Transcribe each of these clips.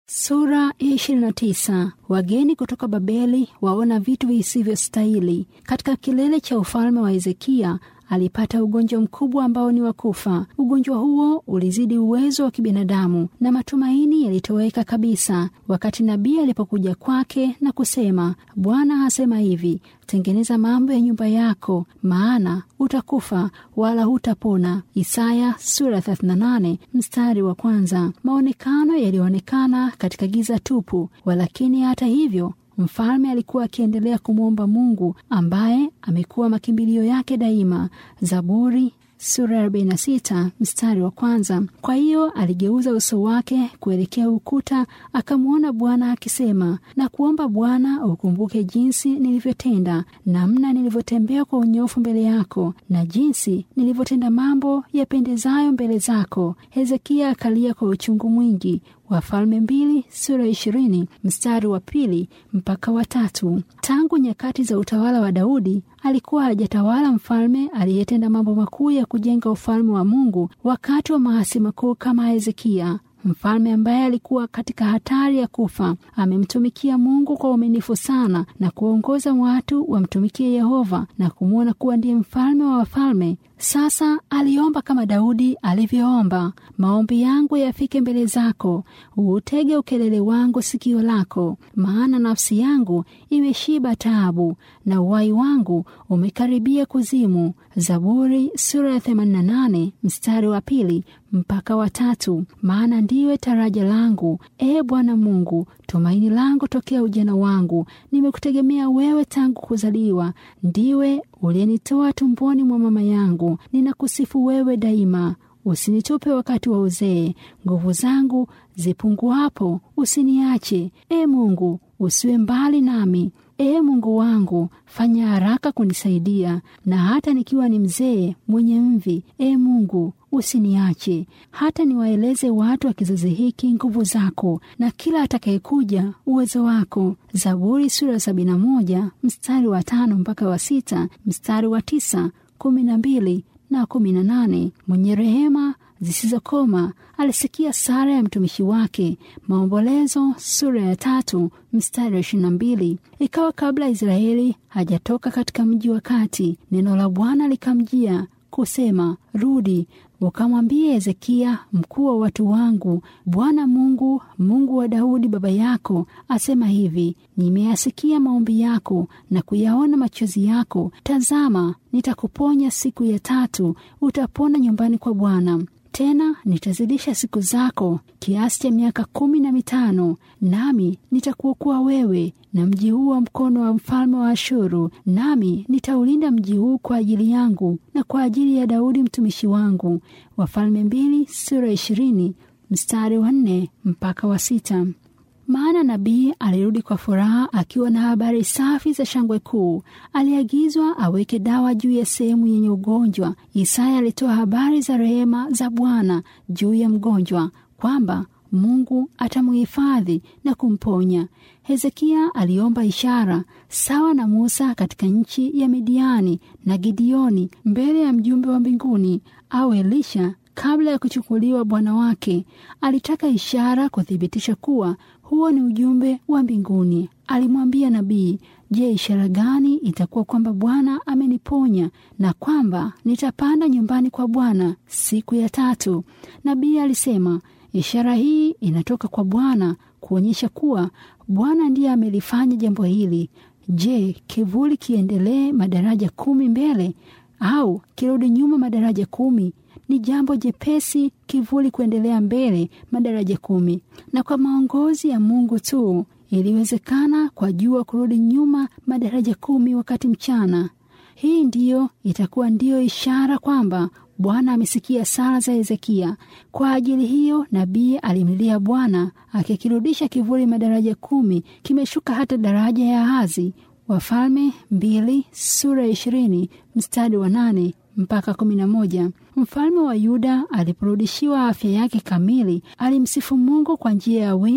Sura ya 29. Wageni kutoka Babeli waona vitu visivyostahili. Katika kilele cha ufalme wa Hezekia alipata ugonjwa mkubwa ambao ni wa kufa. Ugonjwa huo ulizidi uwezo wa kibinadamu na matumaini yalitoweka kabisa. Wakati nabii alipokuja kwake na kusema, Bwana asema hivi, tengeneza mambo ya nyumba yako, maana utakufa wala hutapona. Isaya sura 38 mstari wa kwanza. Maonekano yalionekana katika giza tupu, walakini hata hivyo Mfalme alikuwa akiendelea kumwomba Mungu ambaye amekuwa makimbilio yake daima. Zaburi sura ya 46 mstari wa kwanza. Kwa hiyo aligeuza uso wake kuelekea ukuta, akamwona Bwana akisema, na kuomba Bwana ukumbuke jinsi nilivyotenda, namna nilivyotembea kwa unyofu mbele yako, na jinsi nilivyotenda mambo yapendezayo mbele zako. Hezekia akalia kwa uchungu mwingi. Wafalme mbili sura ya ishirini mstari wa pili mpaka wa tatu. Tangu nyakati za utawala wa Daudi alikuwa hajatawala mfalme aliyetenda mambo makuu ya kujenga ufalme wa Mungu wakati wa maasi makuu kama Hezekia. Mfalme ambaye alikuwa katika hatari ya kufa amemtumikia Mungu kwa uaminifu sana na kuongoza watu wamtumikie Yehova na kumwona kuwa ndiye mfalme wa wafalme. Sasa aliomba kama Daudi alivyoomba, maombi yangu yafike mbele zako, uutege ukelele wangu sikio lako, maana nafsi yangu imeshiba taabu na uhai wangu umekaribia kuzimu. Zaburi sura ya 88 mstari wa pili mpaka wa tatu. Maana ndiwe taraja langu, e Bwana Mungu, tumaini langu tokea ujana wangu. Nimekutegemea wewe tangu kuzaliwa, ndiwe uliyenitoa tumboni mwa mama yangu. Ninakusifu wewe daima. Usinitupe wakati wa uzee, nguvu zangu zipunguapo, usiniache. E Mungu, usiwe mbali nami. Ee Mungu wangu, fanya haraka kunisaidia, na hata nikiwa ni mzee mwenye mvi, ee Mungu usiniache, hata niwaeleze watu wa kizazi hiki nguvu zako, na kila atakayekuja uwezo wako. Zaburi sura ya sabini na moja mstari wa tano mpaka wa sita mstari wa tisa kumi na mbili na kumi na nane. Mwenye rehema zisizokoma alisikia sara ya mtumishi wake. Maombolezo sura ya tatu mstari wa ishirini na mbili. Ikawa kabla Israeli hajatoka katika mji wa kati, neno la Bwana likamjia kusema, rudi ukamwambie Hezekia mkuu wa watu wangu, Bwana Mungu, Mungu wa Daudi baba yako asema hivi, nimeyasikia maombi yako na kuyaona machozi yako. Tazama, nitakuponya siku ya tatu, utapona nyumbani kwa Bwana. Tena nitazidisha siku zako kiasi cha miaka kumi na mitano, nami nitakuokoa wewe na mji huu wa mkono wa mfalme wa Ashuru, nami nitaulinda mji huu kwa ajili yangu na kwa ajili ya Daudi mtumishi wangu. Wafalme mbili sura ishirini mstari wa nne mpaka wa sita. Maana nabii alirudi kwa furaha akiwa na habari safi za shangwe kuu. Aliagizwa aweke dawa juu ya sehemu yenye ugonjwa. Isaya alitoa habari za rehema za Bwana juu ya mgonjwa, kwamba Mungu atamuhifadhi na kumponya. Hezekia aliomba ishara sawa na Musa katika nchi ya Midiani na Gideoni mbele ya mjumbe wa mbinguni au Elisha kabla ya kuchukuliwa bwana wake. Alitaka ishara kuthibitisha kuwa huo ni ujumbe wa mbinguni. Alimwambia nabii, Je, ishara gani itakuwa kwamba Bwana ameniponya na kwamba nitapanda nyumbani kwa Bwana siku ya tatu? Nabii alisema, ishara hii inatoka kwa Bwana kuonyesha kuwa Bwana ndiye amelifanya jambo hili. Je, kivuli kiendelee madaraja kumi mbele au kirudi nyuma madaraja kumi? Ni jambo jepesi kivuli kuendelea mbele madaraja kumi, na kwa maongozi ya Mungu tu iliwezekana kwa jua kurudi nyuma madaraja kumi wakati mchana. Hii ndiyo itakuwa ndiyo ishara kwamba Bwana amesikia sala za Hezekia. Kwa ajili hiyo nabii alimlilia Bwana akikirudisha kivuli madaraja kumi, kimeshuka hata daraja ya Ahazi. Wafalme mbili sura ya ishirini mstari wa nane mpaka kumi na moja. Mfalme wa Yuda aliporudishiwa afya yake kamili, alimsifu Mungu kwa njia ya wimbo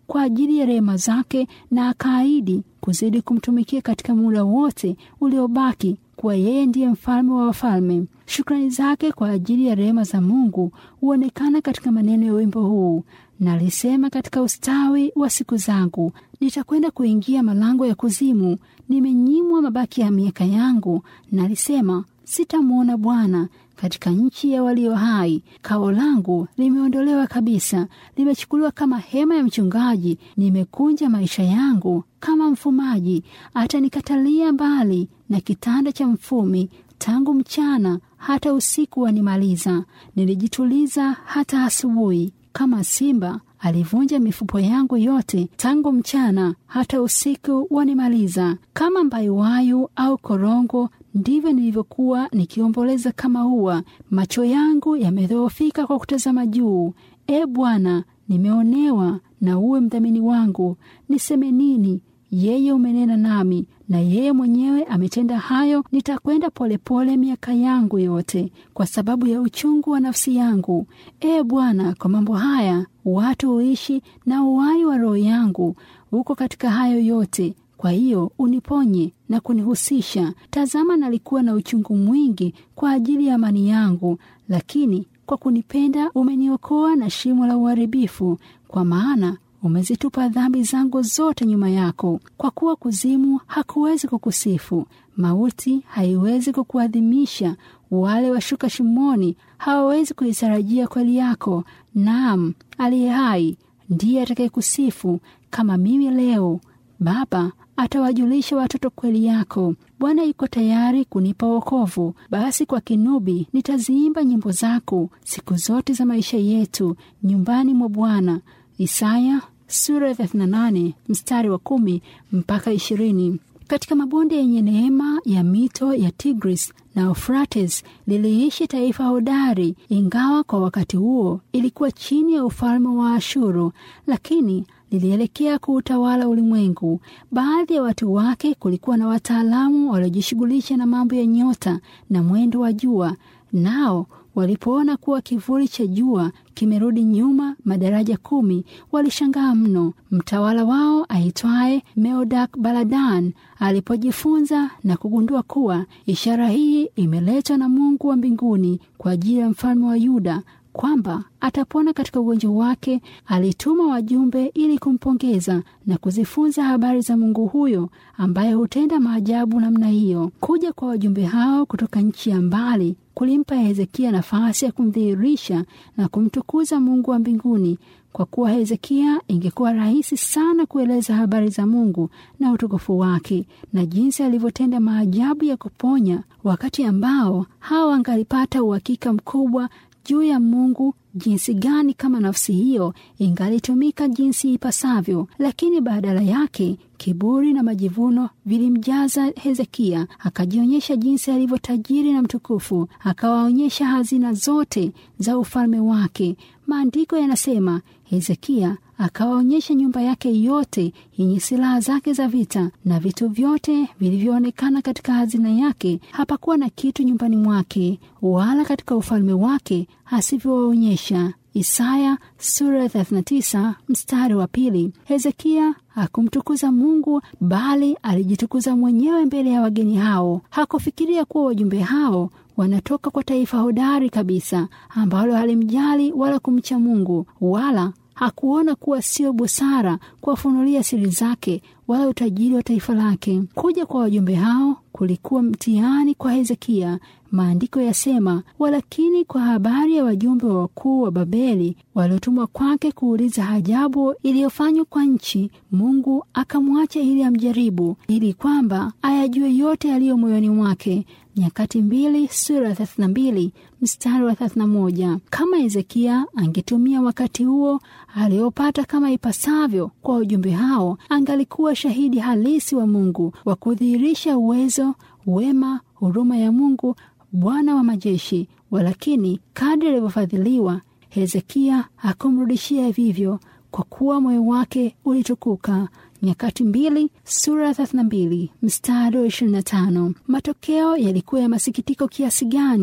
kwa ajili ya rehema zake, na akaahidi kuzidi kumtumikia katika muda wote uliobaki kuwa yeye ndiye mfalme wa wafalme. Shukrani zake kwa ajili ya rehema za Mungu huonekana katika maneno ya wimbo huu: Nalisema katika ustawi wa siku zangu, nitakwenda kuingia malango ya kuzimu. Nimenyimwa mabaki ya miaka yangu, nalisema sitamwona Bwana katika nchi ya walio hai. Kao langu limeondolewa kabisa, limechukuliwa kama hema ya mchungaji. Nimekunja maisha yangu kama mfumaji, atanikatalia mbali na kitanda cha mfumi. Tangu mchana hata usiku wanimaliza, nilijituliza hata asubuhi. Kama simba alivunja mifupo yangu yote. Tangu mchana hata usiku wanimaliza. Kama mbayuwayu au korongo ndivyo nilivyokuwa nikiomboleza kama ua. Macho yangu yamedhoofika kwa kutazama juu. E Bwana, nimeonewa na uwe mdhamini wangu. Niseme nini? Yeye umenena nami, na yeye mwenyewe ametenda hayo. Nitakwenda polepole miaka yangu yote, kwa sababu ya uchungu wa nafsi yangu. E Bwana, kwa mambo haya watu huishi, na uhai wa roho yangu uko katika hayo yote. Kwa hiyo uniponye na kunihusisha. Tazama, nalikuwa na uchungu mwingi kwa ajili ya amani yangu, lakini kwa kunipenda umeniokoa na shimo la uharibifu, kwa maana umezitupa dhambi zangu zote nyuma yako. Kwa kuwa kuzimu hakuwezi kukusifu, mauti haiwezi kukuadhimisha, wale washuka shimoni hawawezi kuitarajia kweli yako. Naam, aliye hai ndiye atakayekusifu kama mimi leo. Baba atawajulisha watoto kweli yako. Bwana yuko tayari kunipa wokovu. Basi kwa kinubi nitaziimba nyimbo zako siku zote za maisha yetu nyumbani mwa Bwana. Isaya sura ya 38 mstari wa kumi mpaka ishirini. Katika mabonde yenye neema ya mito ya Tigris na Eufrates liliishi taifa hodari, ingawa kwa wakati huo ilikuwa chini ya ufalme wa Ashuru, lakini lilielekea kuutawala ulimwengu. Baadhi ya watu wake kulikuwa na wataalamu waliojishughulisha na mambo ya nyota na mwendo wa jua, nao walipoona kuwa kivuli cha jua kimerudi nyuma madaraja kumi, walishangaa mno. Mtawala wao aitwaye Meodak Baladan alipojifunza na kugundua kuwa ishara hii imeletwa na Mungu wa mbinguni kwa ajili ya mfalme wa Yuda kwamba atapona katika ugonjwa wake, alituma wajumbe ili kumpongeza na kuzifunza habari za Mungu huyo ambaye hutenda maajabu namna hiyo. Kuja kwa wajumbe hao kutoka nchi ya mbali kulimpa Hezekia nafasi ya kumdhihirisha na kumtukuza Mungu wa mbinguni. Kwa kuwa Hezekia ingekuwa rahisi sana kueleza habari za Mungu na utukufu wake na jinsi alivyotenda maajabu ya kuponya, wakati ambao hawa wangalipata uhakika mkubwa juu ya Mungu jinsi gani kama nafsi hiyo ingalitumika jinsi ipasavyo. Lakini badala yake kiburi na majivuno vilimjaza Hezekia, akajionyesha jinsi alivyo tajiri na mtukufu, akawaonyesha hazina zote za ufalme wake. Maandiko yanasema Hezekia akawaonyesha nyumba yake yote yenye silaha zake za vita na vitu vyote vilivyoonekana katika hazina yake. Hapakuwa na kitu nyumbani mwake wala katika ufalme wake asivyowaonyesha. Isaya sura ya 39 mstari wa pili. Hezekia hakumtukuza Mungu bali alijitukuza mwenyewe mbele ya wageni hao. Hakufikiria kuwa wajumbe hao wanatoka kwa taifa hodari kabisa ambalo halimjali wala kumcha Mungu, wala hakuona kuwa sio busara kuwafunulia siri zake wala utajiri wa taifa lake. Kuja kwa wajumbe hao kulikuwa mtihani kwa Hezekia. Maandiko yasema, walakini kwa habari ya wajumbe wa wakuu wa Babeli waliotumwa kwake kuuliza ajabu iliyofanywa kwa nchi, Mungu akamwacha ili amjaribu, ili kwamba ayajue yote yaliyo moyoni mwake. Nyakati mbili sura ya 32 mstari wa 31. Kama Hezekia angetumia wakati huo aliopata kama ipasavyo kwa wajumbe hao, angalikuwa shahidi halisi wa Mungu wa kudhihirisha uwezo, wema, huruma ya Mungu Bwana wa majeshi. Walakini kadri alivyofadhiliwa, Hezekia hakumrudishia vivyo, kwa kuwa moyo wake ulitukuka. Nyakati mbili sura ya 32 mstari wa 25. Matokeo yalikuwa ya masikitiko kiasi gani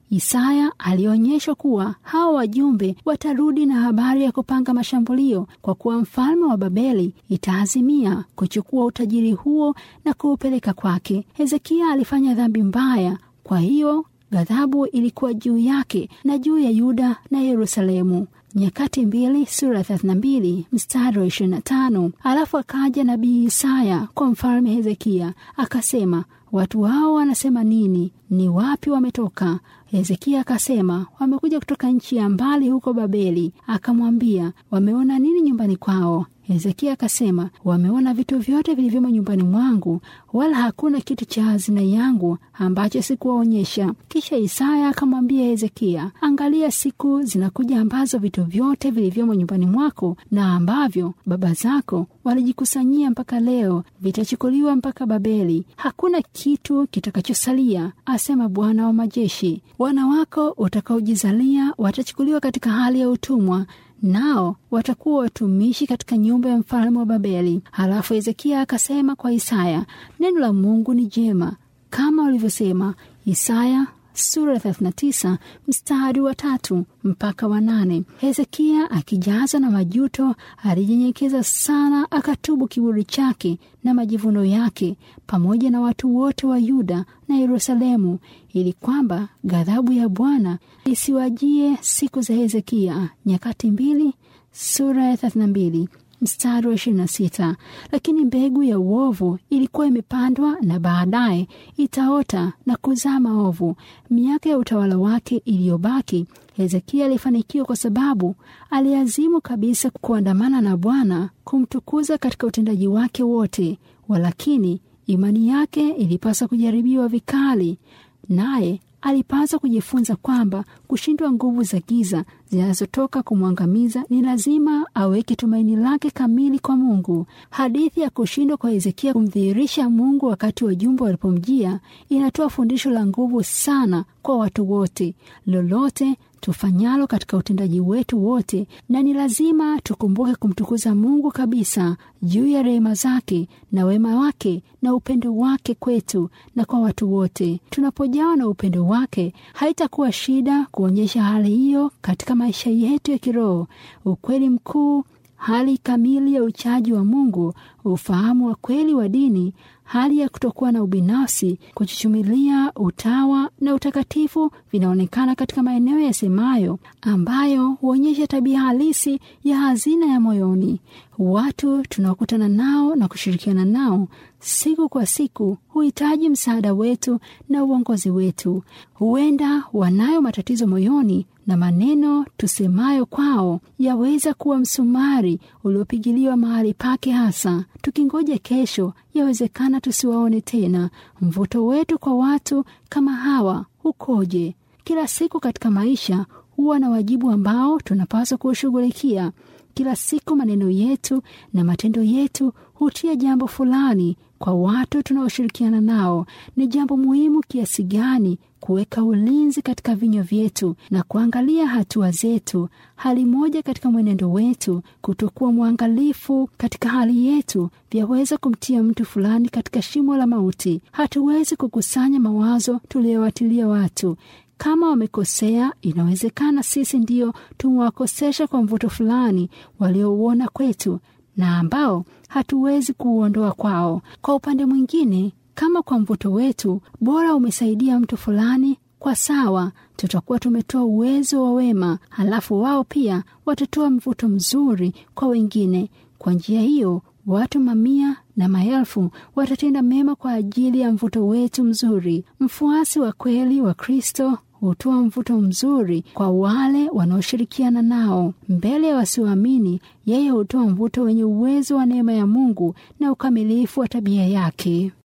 Isaya alionyeshwa kuwa hawa wajumbe watarudi na habari ya kupanga mashambulio, kwa kuwa mfalme wa Babeli itaazimia kuchukua utajiri huo na kuupeleka kwake. Hezekia alifanya dhambi mbaya, kwa hiyo ghadhabu ilikuwa juu yake na juu ya Yuda na Yerusalemu. Nyakati mbili sura 32 mstari wa 25. Alafu akaja nabii Isaya kwa mfalme Hezekia akasema, watu hao wanasema nini? Ni wapi wametoka? Hezekia akasema, wamekuja kutoka nchi ya mbali huko Babeli. Akamwambia, wameona nini nyumbani kwao? Hezekia akasema, wameona vitu vyote vilivyomo nyumbani mwangu, wala hakuna kitu cha hazina yangu ambacho sikuwaonyesha. Kisha Isaya akamwambia Hezekia, angalia, siku zinakuja ambazo vitu vyote vilivyomo nyumbani mwako na ambavyo baba zako walijikusanyia mpaka leo vitachukuliwa mpaka Babeli. Hakuna kitu kitakachosalia, asema Bwana wa majeshi. Wana wako utakaojizalia watachukuliwa katika hali ya utumwa nao watakuwa watumishi katika nyumba ya mfalme wa Babeli. Halafu Hezekia akasema kwa Isaya, neno la Mungu ni jema kama ulivyosema. Isaya sura ya 39 mstari wa tatu mpaka wa nane. Hezekia akijazwa na majuto alijinyenyekeza sana, akatubu kiburi chake na majivuno yake pamoja na watu wote wa Yuda na Yerusalemu, ili kwamba ghadhabu ya Bwana isiwajie siku za Hezekia. Nyakati mbili sura ya 32 mstari wa 26. Lakini mbegu ya uovu ilikuwa imepandwa na baadaye itaota na kuzaa maovu. Miaka ya utawala wake iliyobaki, Hezekia alifanikiwa kwa sababu aliazimu kabisa kuandamana na Bwana, kumtukuza katika utendaji wake wote. Walakini imani yake ilipaswa kujaribiwa vikali, naye alipaswa kujifunza kwamba kushindwa nguvu za giza zinazotoka kumwangamiza ni lazima aweke tumaini lake kamili kwa Mungu. Hadithi ya kushindwa kwa Hezekia kumdhihirisha Mungu wakati wajumbe walipomjia inatoa fundisho la nguvu sana kwa watu wote. Lolote tufanyalo katika utendaji wetu wote, na ni lazima tukumbuke kumtukuza Mungu kabisa juu ya rehema zake na wema wake na upendo wake kwetu na kwa watu wote. Tunapojawa na upendo wake, haitakuwa shida kuonyesha hali hiyo katika maisha yetu ya kiroho. Ukweli mkuu, hali kamili ya uchaji wa Mungu, ufahamu wa kweli wa dini, hali ya kutokuwa na ubinafsi, kuchuchumilia utawa na utakatifu vinaonekana katika maeneo yasemayo, ambayo huonyesha tabia halisi ya hazina ya moyoni. Watu tunaokutana nao na kushirikiana nao siku kwa siku huhitaji msaada wetu na uongozi wetu. Huenda wanayo matatizo moyoni na maneno tusemayo kwao yaweza kuwa msumari uliopigiliwa mahali pake hasa. Tukingoja kesho, yawezekana tusiwaone tena. Mvuto wetu kwa watu kama hawa ukoje? Kila siku katika maisha huwa na wajibu ambao tunapaswa kuushughulikia. Kila siku maneno yetu na matendo yetu hutia jambo fulani kwa watu tunaoshirikiana nao. Ni jambo muhimu kiasi gani kuweka ulinzi katika vinywa vyetu na kuangalia hatua zetu. Hali moja katika mwenendo wetu, kutokuwa mwangalifu katika hali yetu, vyaweza kumtia mtu fulani katika shimo la mauti. Hatuwezi kukusanya mawazo tuliyowatilia watu kama wamekosea, inawezekana sisi ndio tumewakosesha kwa mvuto fulani waliouona kwetu na ambao hatuwezi kuuondoa kwao. Kwa upande mwingine, kama kwa mvuto wetu bora umesaidia mtu fulani, kwa sawa, tutakuwa tumetoa uwezo wa wema, halafu wao pia watatoa mvuto mzuri kwa wengine. Kwa njia hiyo watu mamia na maelfu watatenda mema kwa ajili ya mvuto wetu mzuri. Mfuasi wa kweli wa Kristo hutoa mvuto mzuri kwa wale wanaoshirikiana nao. Mbele ya wasioamini, yeye hutoa mvuto wenye uwezo wa neema ya Mungu na ukamilifu wa tabia yake.